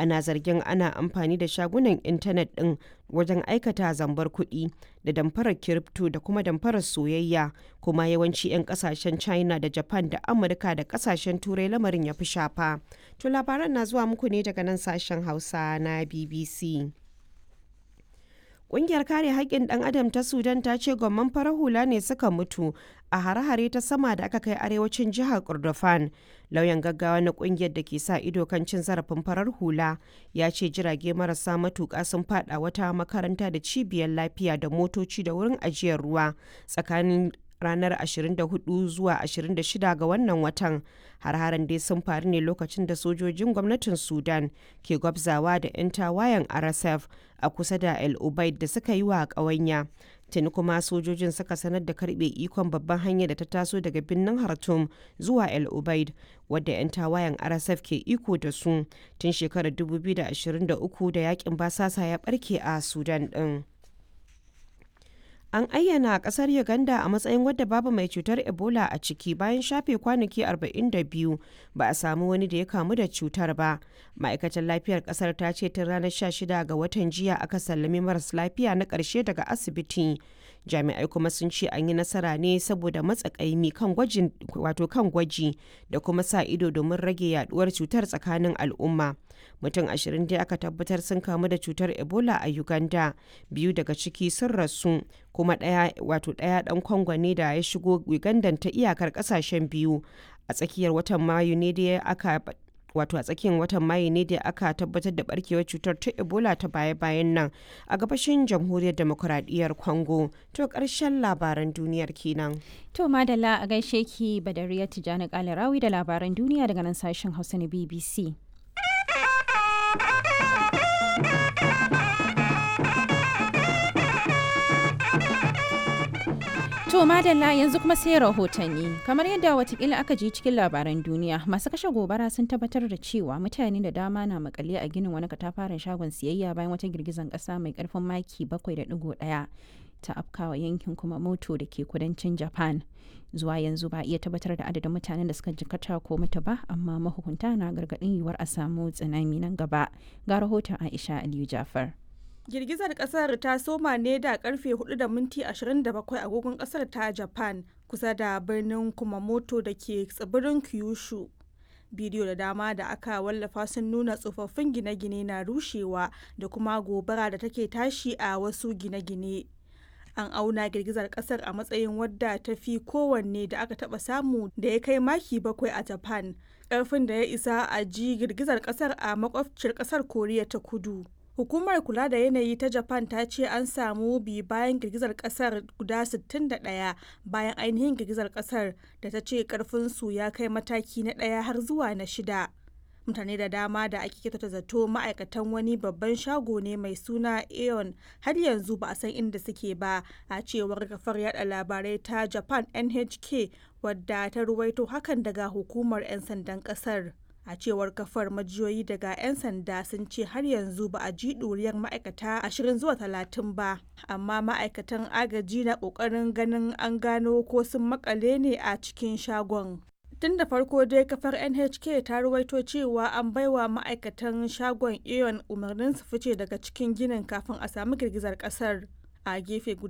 ana zargin ana amfani da shagunan intanet ɗin wajen aikata zambar kuɗi da damfarar kiripto da kuma damfarar soyayya kuma yawanci 'yan kasashen china da japan da amurka da kasashen turai lamarin ya fi shafa to labaran na zuwa muku ne daga nan sashen hausa na bbc Ƙungiyar kare haƙƙin ɗan adam ta Sudan ta ce gwamman farar hula ne suka mutu a hare-hare ta sama da aka kai arewacin jihar Kordofan. Lauyan gaggawa na ƙungiyar da ke sa ido kan cin zarafin farar hula ya ce jirage marasa matuƙa sun faɗa wata makaranta da cibiyar lafiya da motoci da wurin ajiyar ruwa tsakanin ranar 24 zuwa 26 ga wannan watan har-haren dai sun faru ne lokacin da sojojin gwamnatin sudan ke gwabzawa da 'yan tawayen rsf a kusa da el ubaid da suka yi wa ƙawanya tuni kuma sojojin suka sanar da karbe ikon babban hanyar da ta taso daga birnin hartum zuwa el ubaid wadda 'yan tawayen rsf ke iko da su tun shekarar 2023 da yakin basasa ya barke a sudan din. An ayyana kasar Uganda a matsayin wadda babu mai cutar Ebola a ciki bayan shafe kwanaki 42 ba a samu wani da ya kamu da cutar ba. Ma'aikatar lafiyar kasar ta ce tun ranar 16 ga watan jiya aka sallami maras lafiya na ƙarshe daga asibiti. Jami'ai kuma sun ce an yi nasara ne saboda matsakaimi kan gwajin wato kan gwaji da kuma sa ido domin rage yaduwar cutar tsakanin al'umma. Mutum ashirin dai aka tabbatar sun kamu da cutar Ebola a Uganda, biyu daga ciki sun rasu, kuma ɗaya wato ɗaya ɗan Kongo ne da ya shigo Uganda ta iyakar ƙasashen biyu. A tsakiyar watan Mayu ne da aka wato a tsakiyar watan mayu ne da aka tabbatar da barkewar cutar ta ebola ta baya-bayan nan a gabashin jamhuriyar demokuraɗiyyar congo to ƙarshen labaran duniyar kenan to madalla a gaishe ki badariya tijjani kalarawi da labaran duniya daga nan sashen hausa na bbc To madalla yanzu kuma sai rahotanni kamar yadda watakila aka ji cikin labaran duniya masu kashe gobara sun tabbatar da cewa mutane da dama na makale a ginin wani katafaren shagon siyayya bayan wata girgizan kasa mai karfin maki 7.1 ta afkawa yankin kuma moto da ke kudancin japan zuwa yanzu ba iya tabbatar da adadin mutanen da suka jikata ko mutu ba amma mahukunta na gargadin yiwuwar a samu tsunami nan gaba ga rahoton aisha aliyu jafar girgizar kasar ta soma ne da karfe 4 da minti 27 agogon kasar ta japan kusa da birnin kumamoto da ke tsibirin kyushu bidiyo da dama da aka wallafa sun nuna tsofaffin gine-gine na rushewa da kuma gobara da take tashi a wasu gine-gine an auna girgizar kasar a matsayin wadda ta fi kowanne da aka taba samu da ya kai maki bakwai a japan karfin da ya isa a ji girgizar kasar a makwabciyar kasar koriya ta kudu Hukumar kula da yanayi ta Japan ta ce an samu bi bayan girgizar kasar guda 61 bayan ainihin girgizar kasar da ta ce karfinsu ya kai mataki na ɗaya har zuwa na shida. Mutane da dama da ake kyautata zato ma'aikatan wani babban shago ne mai suna Aeon har yanzu ba a san inda suke ba a cewar kafar yada labarai ta Japan NHK wadda ta ruwaito hakan daga hukumar 'yan sandan kasar. a cewar kafar majiyoyi daga 'yan sanda sun ce har yanzu ba a ji ɗuriyar ma'aikata 20 zuwa 30 ba amma ma'aikatan agaji na ƙoƙarin ganin an gano ko sun makale ne a cikin shagon tun da farko dai kafar nhk ta ruwaito cewa an baiwa ma'aikatan shagon aeon umarnin su fice daga cikin ginin kafin a samu girgizar kasar a gefe guda